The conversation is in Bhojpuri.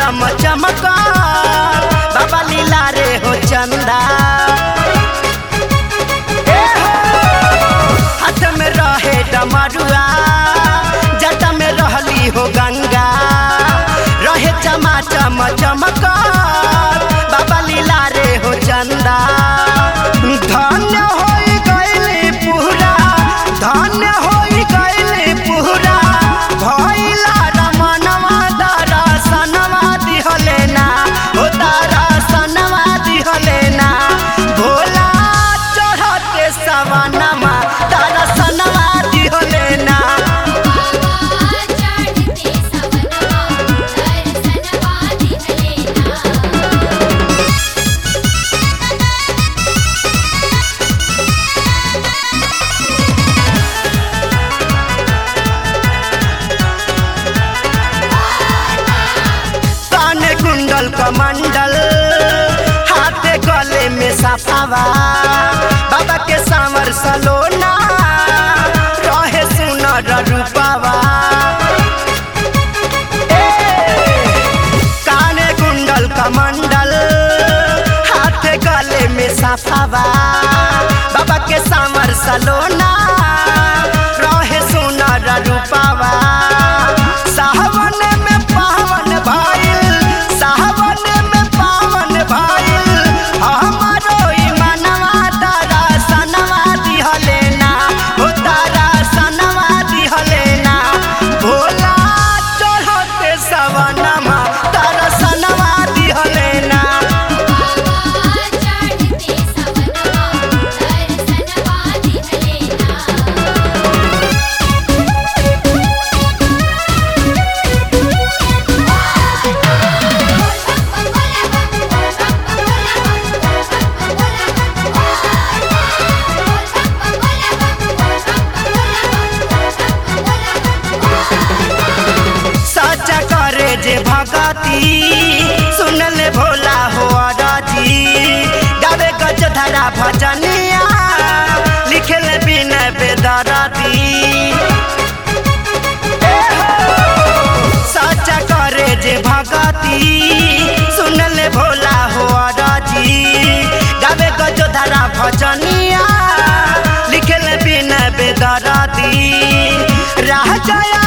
चम चमका बाबा लीला रे हो चंदा ए हो, हाथ में रहे डमरुआ जट में रहली हो गंगा रहे चमा चम चमका बाबा लीला रे हो चंदा धन्य होई गइली पूरा धन्य होई गइली पूरा भइला रमनवा दरसनवा दिहले ना ओ दरसनवा दिहले ना भोला चढ़ते सवनमा दरसनवा दिहले ना बाबा चढ़ते सवनवा दर्शनवा दिहलेना काने कुंडल कमंडल हाथे गले में सफावा बाबा के सांवर सलोना रहे सुनर रूपावा ए, काने कुंडल कमंडल हाथे गले में सफावा बाबा के सांवर सलोना रहे सुनर रूपावा सावन में पावन भाईल सावन में पावन भाईल हमारो ई मनवा तारा सनवा दिहले ना हो तारा सनवा दिहले ना भोला चढ़ते सवनमा तारा सनवा दिहले ना बाबा चढ़ते सवनवा दर्शनवा दिहलेना सच करे जे भगती सुनले भोला हो अरजी गावे गज धरा भजनिया लिखले बिना बेदरदी ए हो, सच करे जे भगती सुनले भोला हो अरजी गावे गज धरा भजनिया लिखले बिना बेदरदी राह जय